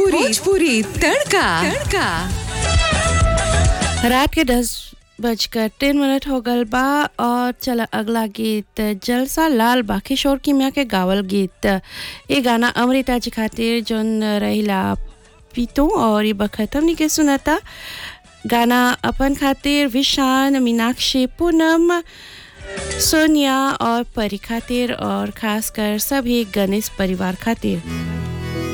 भोजपुरी भोजपुरी तड़का तड़का रात के दस बजकर तीन मिनट हो गल बा और चल अगला गीत जलसा लाल बा किशोर किमिया के गावल गीत ये गाना अमृता जी खातिर जोन रहिला पीतो और ये बखत हमनी के सुनता गाना अपन खातिर विशान मीनाक्षी पूनम सोनिया और परी खातिर और खासकर सभी गणेश परिवार खातिर